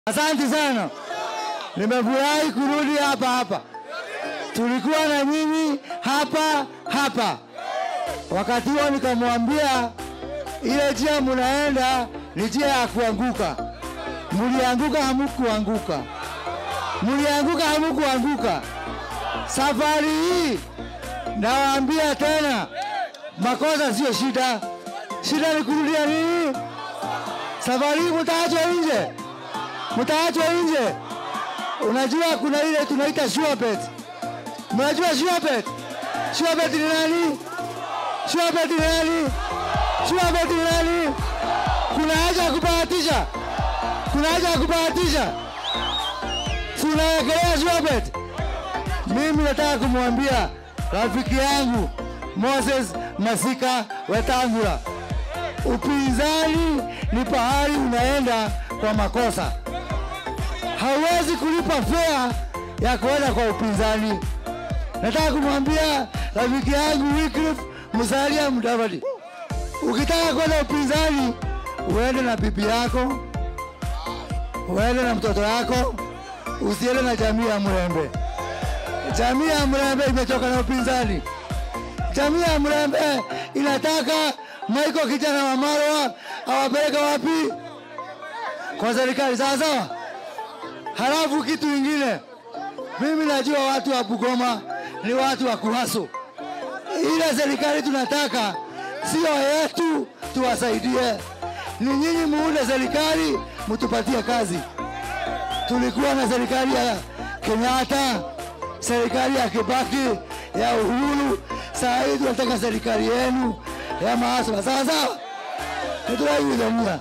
Asante sana, nimefurahi kurudi hapa hapa. Tulikuwa na nyinyi hapa hapa. Wakati huo nikamwambia ile njia munaenda ni njia ya kuanguka. Mulianguka, hamukuanguka. Mulianguka, hamukuanguka. Safari hii nawaambia tena, makosa sio shida. Shida ni kurudia nini? Safari hii mtaachwa nje, mtaachwa nje. Unajua kuna ile tunaita sure bet. Mnajua sure bet? Sure bet ni nani? Sure bet ni nani? Sure bet ni nani? Kuna haja ya kubahatisha, kuna haja ya kubahatisha. Tunawekelea sure bet. Mimi nataka kumwambia rafiki yangu Moses Masika Wetangula, upinzani ni pahali unaenda kwa makosa. Hauwezi kulipa fea ya kuenda kwa upinzani. Nataka kumwambia rafiki yangu Wycliffe Musalia Mudavadi, ukitaka kwenda upinzani uende na bibi yako, uende na mtoto wako, usiende na jamii ya Mrembe. Jamii ya Mrembe imechoka na upinzani. Jamii ya Mrembe inataka Michael kijana wa Marwa awapeleke wapi? Kwa serikali, sawa sawa. Halafu kitu ingine, mimi najua watu wa Bugoma ni watu wa kuhaso. Ile serikali tunataka sio yetu, tuwasaidie. Ni nyinyi muunde serikali, mtupatie kazi. Tulikuwa na serikali ya Kenyatta, serikali ya Kibaki, ya Uhuru. Saa hii tunataka serikali yenu ya maasla, sawa sawa. Nituraigithania,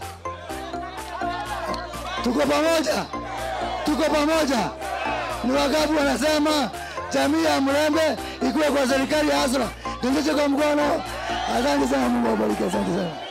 tuko pamoja, tuko pamoja. Ni wangapi wanasema jamii ya Mrembe ikuwe kwa serikali ya Asra? Tuonyeshe kwa mkono. Asante sana, Mungu awabariki. Asante sana.